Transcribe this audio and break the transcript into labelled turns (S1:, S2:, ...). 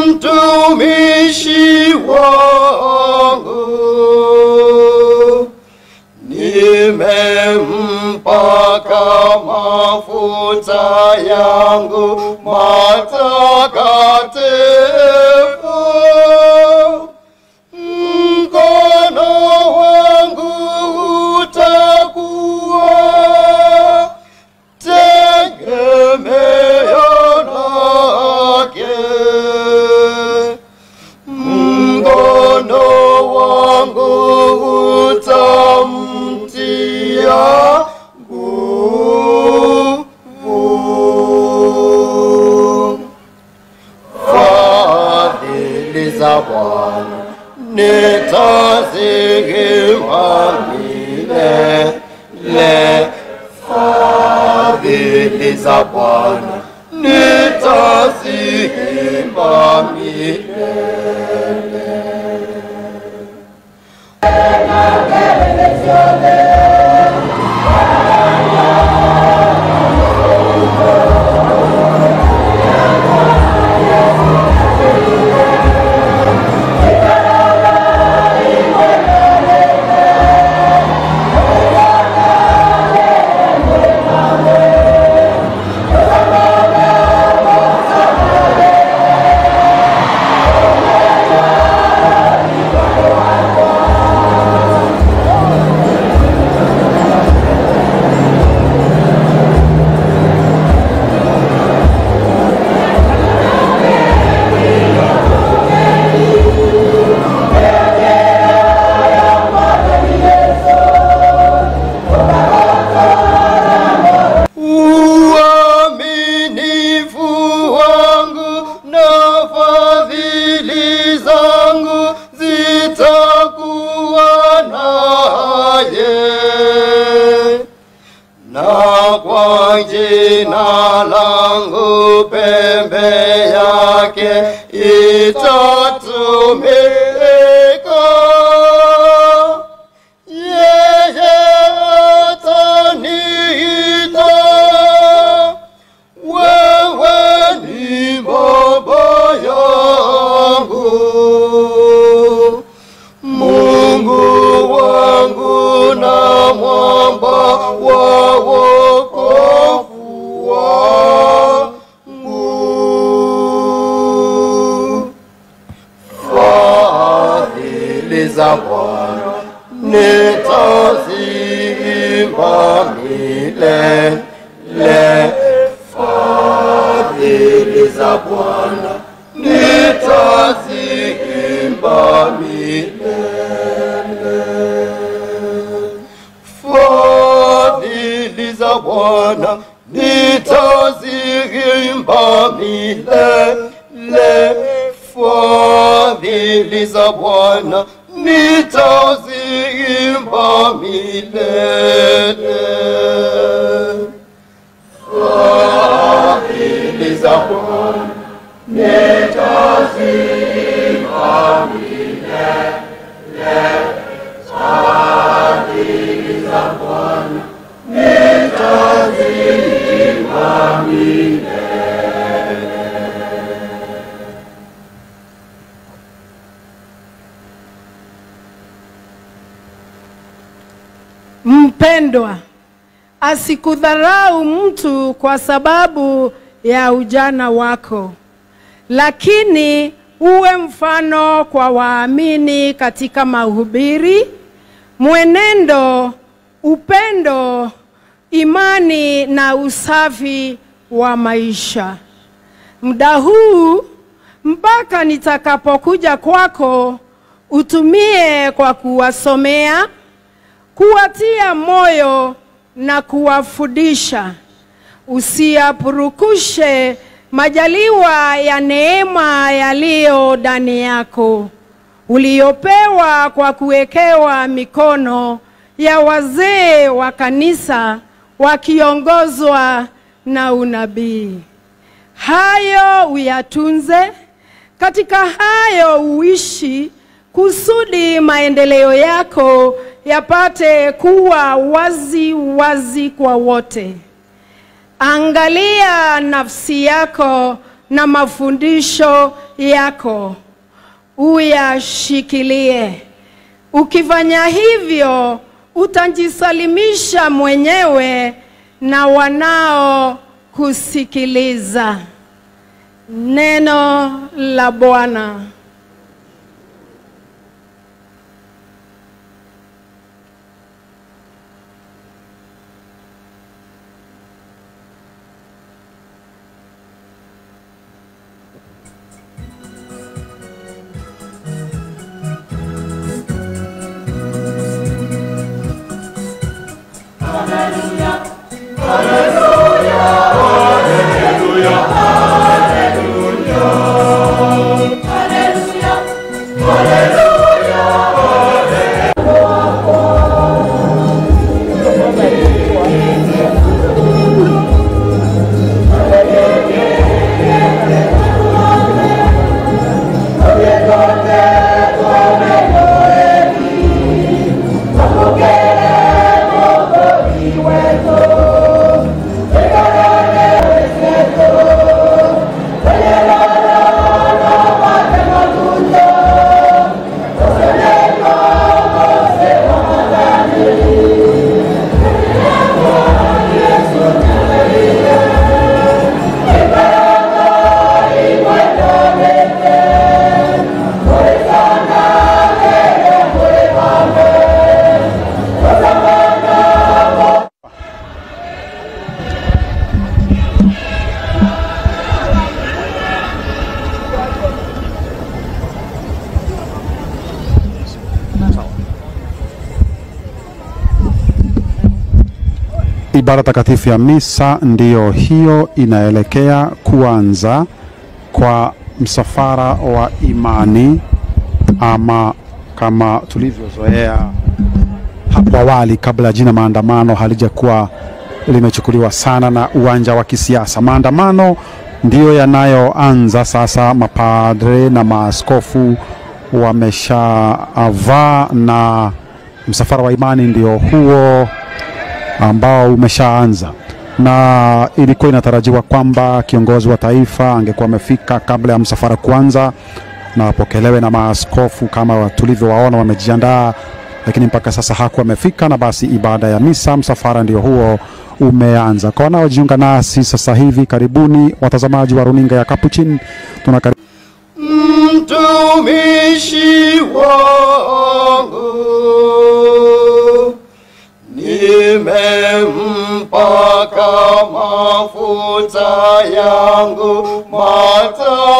S1: mtumishi wangu nimempaka mafuta yangu matakatifu mkono wangu utakuwa tegemeo lake mkono wangu utamtia nguvu fadhili za Bwana nitazihima milele, fadhili za Bwana nitazihima milele. uaminifu wangu na fadhili zangu zitakuwa naye na kwa jina langu pembe yake itatumika yeye ataniita wewe ni baba yangu mungu wangu na mwamba wa wokovu wangu fadhili za Bwana nitaziimba milele, fadhili za Bwana nitaziimba milele, fadhili za Bwana nitaziimba milele, fadhili za Bwana nitaziimba milele. Fadhili za Bwana nitaziimba milele. Fadhili za Bwana nitaziimba milele.
S2: Mpendwa, asikudharau mtu kwa sababu ya ujana wako, lakini uwe mfano kwa waamini katika mahubiri, mwenendo, upendo, imani na usafi wa maisha. Muda huu mpaka nitakapokuja kwako, utumie kwa kuwasomea kuwatia moyo na kuwafundisha. Usiyapurukushe majaliwa ya neema yaliyo ndani yako uliyopewa kwa kuwekewa mikono ya wazee wa kanisa wakiongozwa na unabii. Hayo uyatunze, katika hayo uishi, kusudi maendeleo yako yapate kuwa wazi wazi kwa wote. Angalia nafsi yako na mafundisho yako uyashikilie. Ukifanya hivyo, utajisalimisha mwenyewe na wanao kusikiliza. Neno la Bwana.
S3: Ibada takatifu ya misa ndiyo hiyo inaelekea kuanza kwa msafara wa imani, ama kama tulivyozoea hapo awali, kabla ya jina maandamano halijakuwa limechukuliwa sana na uwanja wa kisiasa. Maandamano ndiyo yanayoanza sasa. Mapadre na maaskofu wameshavaa na msafara wa imani ndio huo ambao umeshaanza na ilikuwa inatarajiwa kwamba kiongozi wa taifa angekuwa amefika kabla ya msafara kuanza na wapokelewe na maaskofu kama tulivyowaona wamejiandaa, lakini mpaka sasa hakuwa amefika, na basi ibada ya misa msafara ndio huo umeanza. Kwa wanaojiunga nasi sasa hivi, karibuni watazamaji wa runinga ya Capuchin, tunakari
S1: mtumishi wangu nimempaka mafuta yangu mata